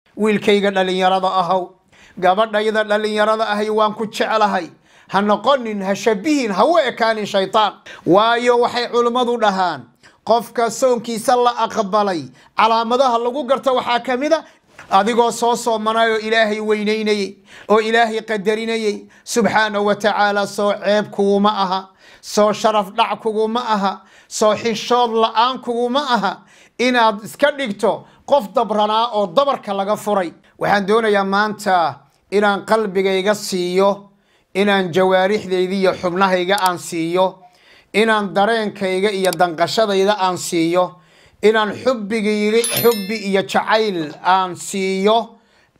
wiilkayga dhallinyarada ahow gabadhayda dhallinyarada ahay waan ku jeclahay ha noqonin ha shabihin ha u ekaanin shaytaan waayo waxay culimmadu dhahaan qofka soonkiisa la aqbalay calaamadaha lagu garto waxaa ka mid a adigoo soo soomanay oo ilaahay weynaynayey oo ilaahay qadarinayey subxaanahu wa tacaala soo ceeb kuguma aha soo sharaf dhac kuguma aha soo xishood la-aan kuguma aha inaad iska dhigto qof dabranaa oo dabarka laga furay waxaan doonayaa maanta inaan qalbigayga siiyo inaan jawaarixdayda iyo xubnahayga aan siiyo inaan dareenkayga iyo danqashadayda aan siiyo inaan xubbigayga xubbi iyo jacayl aan siiyo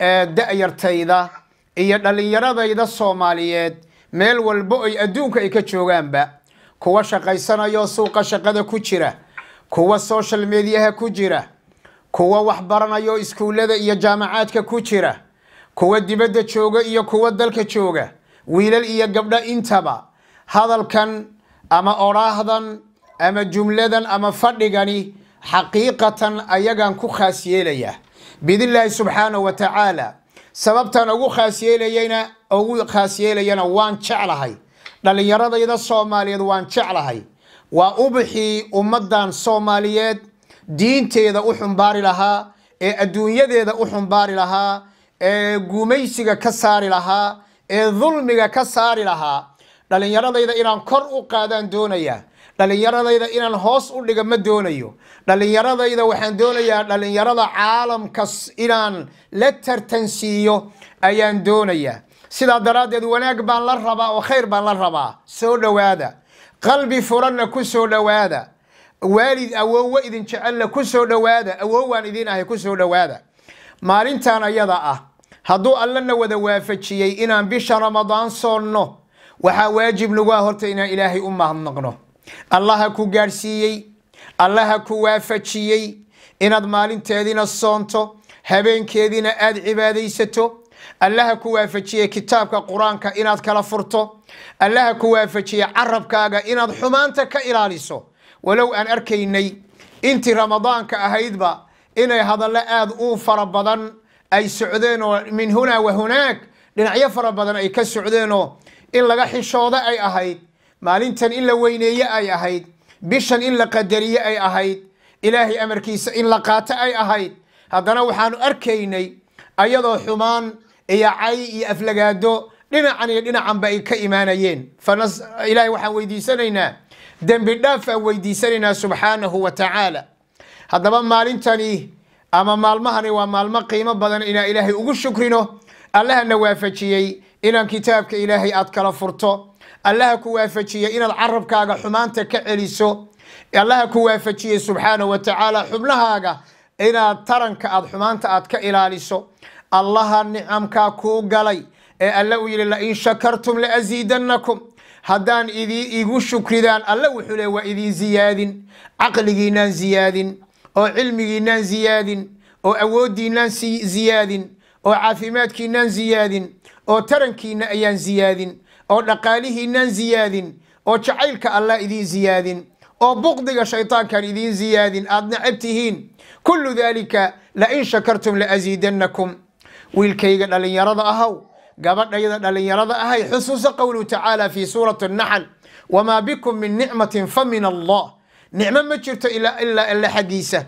da-yartayda iyo dhallinyaradayda soomaaliyeed meel walbo ay adduunka ay ka joogaanba kuwa shaqaysanayo suuqa shaqada ku jira kuwa social mediaha ku jira kuwa waxbaranayo iskuullada iyo jaamacaadka ku jira kuwa dibadda jooga iyo kuwa dalka jooga wiilal iyo gabdho intaba hadalkan ama odhaahdan ama jumladan ama fadhigani xaqiiqatan ayagaan ku khaas yeelayaa biidnillaahi subxaanahu wa tacaala sababtaan ugu khaas yeelayana ugu khaas yeelayana waan jeclahay dhallinyaradayda soomaaliyeed waan jeclahay waa ubaxii ummaddan soomaaliyeed diinteeda u xumbaari lahaa ee adduunyadeeda u xumbaari lahaa ee gumaysiga ka saari lahaa ee dulmiga ka saari lahaa dhallinyaradayda inaan kor u qaadaan doonayaa dhallinyaradayda inaan hoos u dhiga ma doonayo dhallinyaradayda waxaan doonayaa dhallinyarada caalamkas inaan la tartansiiyo ayaan doonayaa sidaa daraaddeed wanaag baan la rabaa oo khayr baan la rabaa soo dhowaada qalbi furanna ku soo dhowaada waalid awoowo idin jecelna ku soo dhowaada awoowaan idin ahay ku soo dhowaada maalintan ayada ah hadduu allana wada waafajiyey inaan bisha ramadaan soonno waxaa waajib nagu ah horta inaan ilaahay u mahadnaqno allaha ku gaadhsiiyey allaha ku waafajiyey inaad maalinteediina soonto habeenkeediina aada cibaadaysato allaha ku waafajiyey kitaabka qur-aanka inaad kala furto allaha ku waafajiyey carabkaaga inaad xumaanta ka ilaaliso walow aan arkaynay intii ramadaanka ahaydba inay hadallo aada u fara badan ay socdeen oo min hunaa wa hunaag dhinacyo fara badan ay ka socdeenoo in laga xishoodo ay ahayd maalintan in la weyneeye ay ahayd bishan in la qadariye ay ahayd ilaahay amarkiisa in la qaato ay ahayd haddana waxaanu arkaynay ayadoo xumaan iyo cay iyo aflagaado dhinacan iyo dhinacanba ay ka imaanayeen ilaahay waxaan weydiisanaynaa dembi dhaaf aan weydiisanaynaa subxaanahu wa tacaala haddaba maalintani ama maalmahani waa maalmo qiimo badan inaan ilaahay ugu shukrino allahana waafajiyey inaan kitaabka ilaahay aad kala furto allaha ku waafajiyey inaad carabkaaga xumaanta ka celiso allaha ku waafajiyey subxaanahu wa tacaala xubnahaaga inaad taranka aad xumaanta aad ka ilaaliso allaha nicamkaa kuu galay ee alle uu yihi lain shakartum laasiidannakum haddaan idi igu shukridaan alle wuxuu le waa idin ziyaadin caqligiinaan ziyaadin oo cilmigiinaan ziyaadin oo awooddiinaan ziyaadin oo caafimaadkiinaan ziyaadin oo tarankiina ayaan ziyaadin oo dhaqaalihiinaan ziyaadin oo jacaylka allah idiin ziyaadin oo buqdiga shaytaankan idiin ziyaadin aad necab tihiin kullu dalika lain shakartum laasiidannakum wiilkayga dhallinyarada ahaw gabadhayda dhallinyarada ahay xusuusa qowluhu tacaala fi suurati naxl wamaa bikum min nicmatin fa min allah nicmo ma jirto ilaa alle xaggiisa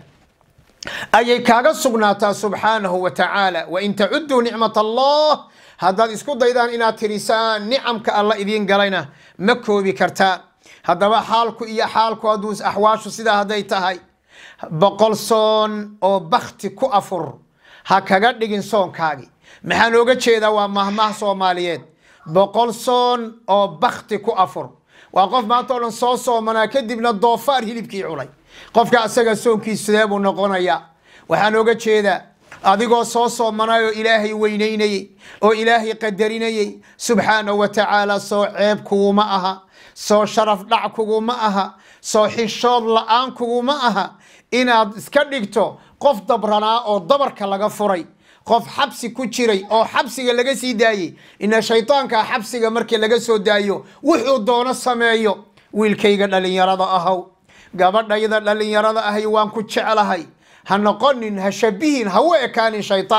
ayay kaaga sugnaataa subxaanahu wa tacaala wain tacuduu nicmat allah haddaad isku daydaan inaad tirisaan nicamka alla idiin galayna ma koobi kartaan haddaba xaalku iyo xaalku hadduu axwaashu sidaa hadday tahay boqol soon oo bakti ku afur ha kaga dhigin soonkaagi maxaa looga jeedaa waa mahmah soomaaliyeed boqol soon oo bakti ku afur waa qof maanta o dhan soo soomanaa kadibna doofaar hilibkii cunay qofka asaga soonkiis sidee buu noqonayaa waxaan oga jeedaa adigoo soo soomanay oo ilaahay weynaynayey oo ilaahay qadarinayey subxaanahu wa tacaala soo ceeb kuguma aha soo sharaf dhac kuguma aha soo xishood la-aan kuguma aha inaad iska dhigto qof dabranaa oo dabarka laga furay qof xabsi ku jiray oo xabsiga laga sii daayey ina shaytaanka xabsiga markii laga soo daayo wuxuu doono sameeyo wiilkayga dhallinyarada ahow gabadhayda dhallinyarada ahay waan ku jeclahay ha noqonin ha shabihin ha u ekaanin shaytaan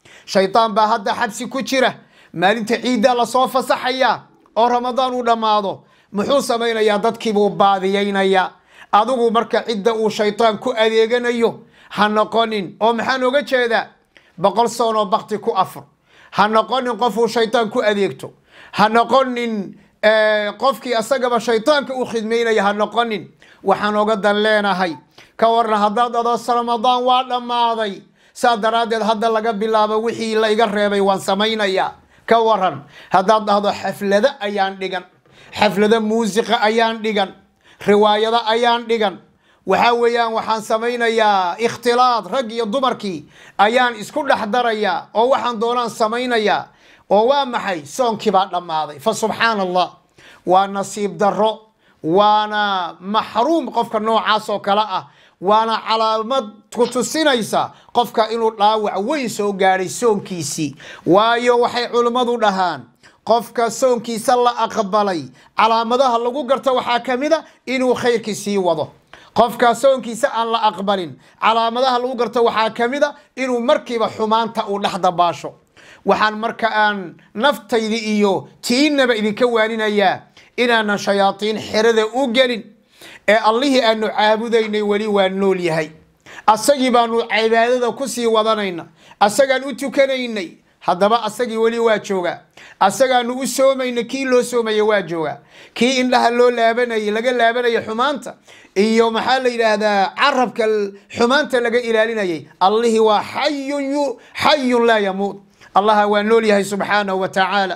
shaydaan baa hadda xabsi ku jira maalinta ciiddaa lasoo fasaxayaa oo ramadaan uu dhammaado muxuu samaynayaa dadkiibuu baadiyaynayaa adigu marka cidda uu shaydaan ku adeeganayo ha noqonin oo maxaan oga jeedaa boqol soonoo bakti ku afur ha noqonin qofuu shaydaan ku adeegto ha noqonin qofkii asagaba shaydaanka u khidmaynaya ha noqonin waxaan oga dan leenahay ka warna haddaad adoos ramadaan waa dhammaaday saa daraaddeed hadda laga bilaabo wixii la iga reebay waan samaynayaa ka waran haddaad dhahdo xaflado ayaan dhigan xaflado muusiqa ayaan dhigan riwaayado ayaan dhigan waxaa weeyaan waxaan samaynayaa ikhtilaad rag iyo dumarkii ayaan isku dhex darayaa oo waxaan doonaan samaynayaa oo waa maxay soonkii baa dhammaaday fa subxaana allah waa nasiib darro waana maxruum qofka noocaas oo kale ah waana calaamad ku tusinaysa qofka inuu dhaawac weyn soo gaadhay soonkiisii waayo waxay culimmadu dhahaan qofka soonkiisa la aqbalay calaamadaha lagu garto waxaa ka mid a inuu khayrkii sii wado qofka soonkiisa aan la aqbalin calaamadaha lagu garto waxaa ka mid a inuu markiiba xumaanta uu dhex dabaasho waxaan marka aan naftayda iyo tiinaba idinka waaninayaa inaanan shayaatiin xerada u gelin ee allihii aanu caabudaynay weli waa nool yahay asagii baanu cibaadada kusii wadanayna asagaan u tukanaynay haddaba asagii weli waa joogaa asagaanu u soomayna kii loo soomaya waa joogaa kii indhaha loo laabanayay laga laabanaya xumaanta iyo maxaa la yidhaahdaa carabka xumaanta laga ilaalinayay allihii waa xayun xayun laa yamuut allaha waa nool yahay subxaanahu wa tacaala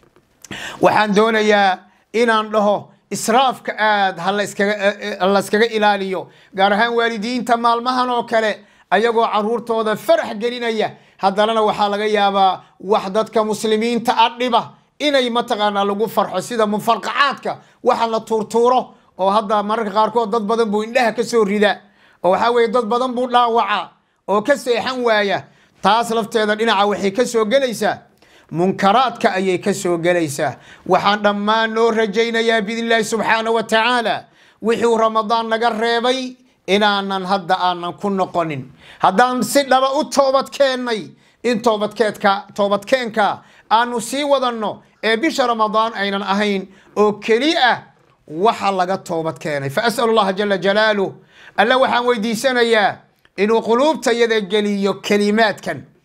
waxaan doonayaa inaan dhaho israafka aad ha layskaga ilaaliyo gaar ahaan waalidiinta maalmahan oo kale ayagoo caruurtooda farax gelinaya haddanana waxaa laga yaabaa wax dadka muslimiinta a dhiba inay mataqaanaa lagu farxo sida mufarqacaadka waxa la tuurtuuro oo hadda mararka qaarkood dad badan buu indhaha ka soo rida oo waxaa weye dad badan buu dhaawaca oo ka seexan waaya taas lafteeda dhinaca waxay ka soo gelaysaa munkaraadka ayay ka soo gelaysaa waxaan dhammaan noo rajaynayaa biidn illaahi subxaana wa tacaala wixuu ramadaan naga reebay inaanan hadda aanan ku noqonin haddaan si dhaba u toobad keennay in toobadkeedka toobadkeenka aanu sii wadanno ee bisha ramadaan aynan ahayn oo keli ah waxa laga toobad keenay fa as'alu allaha jala jalaaluh alla waxaan weydiisanayaa inuu quluubtayada geliyo kelimaadkan